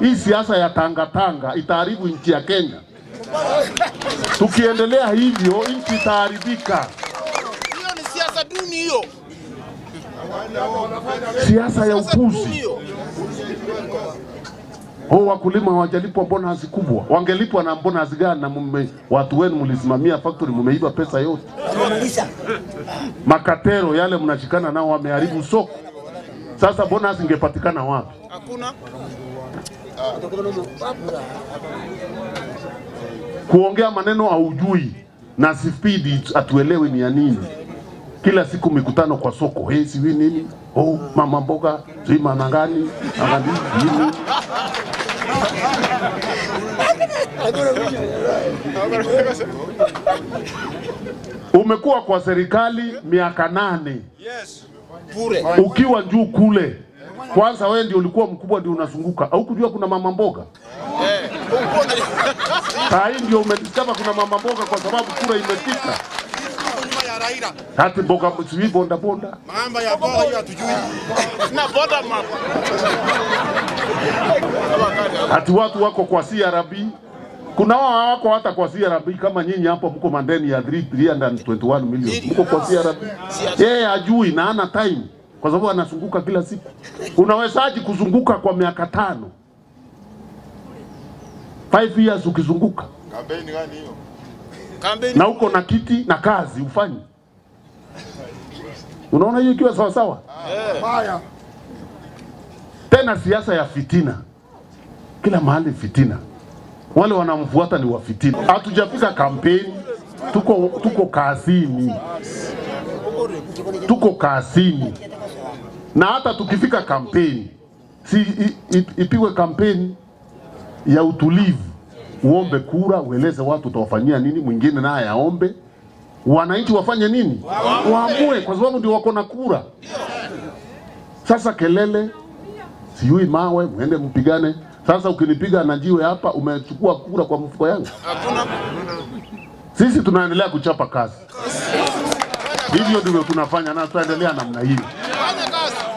Hii siasa ya tangatanga itaharibu nchi ya Kenya. Tukiendelea hivyo, nchi itaharibika. Hiyo ni siasa duni hiyo. Siasa ya Siasa duni upuzi. hiyo. Oh, wakulima hawajalipwa bonus kubwa. Wangelipwa na bonus gani? Na mume, watu wenu mlisimamia factory, mmeiba pesa yote. Makatero yale mnashikana nao wameharibu soko. Sasa bonus ingepatikana wapi? Hakuna. Kuongea maneno haujui na spidi atuelewi ni ya nini. Kila siku mikutano kwa soko, hey, siwi nini? Oh, mama mboga, sijui manangani, angani, nini? Umekuwa kwa serikali miaka nane Yes. Bure. ukiwa juu kule. Kwanza wewe ndio ulikuwa mkubwa, ndio unazunguka, au kujua kuna mama mboga? Eh. Uko na Saa hii ndio umediscover kuna mama mboga, kwa sababu kura imefika. nyuma ya Raila. Hati mboga sijui bonda bonda. Mambo ya bora hiyo hatujui. Na boda map. Hati watu wako kwa CRB. Kuna wao hawako hata kwa CRB kama nyinyi hapo mko mandeni ya 3 321 million. Mko kwa CRB. Yeye hajui na hana time kwa sababu anazunguka kila siku. Unawezaje kuzunguka kwa miaka tano? 5 years ukizunguka Kampeni gani hiyo? Kampeni. na uko na kiti na kazi ufanye. Unaona hiyo ikiwa sawa sawa? Haya. Tena siasa ya fitina, kila mahali fitina, wale wanamfuata ni wa fitina. Hatujafika kampeni, tuko tuko kazini, tuko kazini, na hata tukifika kampeni si i- i- ipigwe kampeni ya utulivu, uombe kura, ueleze watu utawafanyia nini, mwingine naye aombe, wananchi wafanye nini, waamue, kwa sababu ndio wako na kura. Sasa kelele sijui mawe, mwende mpigane. Sasa ukinipiga na jiwe hapa, umechukua kura kwa mfuko yangu. Hakuna. Sisi tunaendelea kuchapa kazi, hivyo ndivyo tunafanya na tutaendelea namna hiyo. Fanya kazi.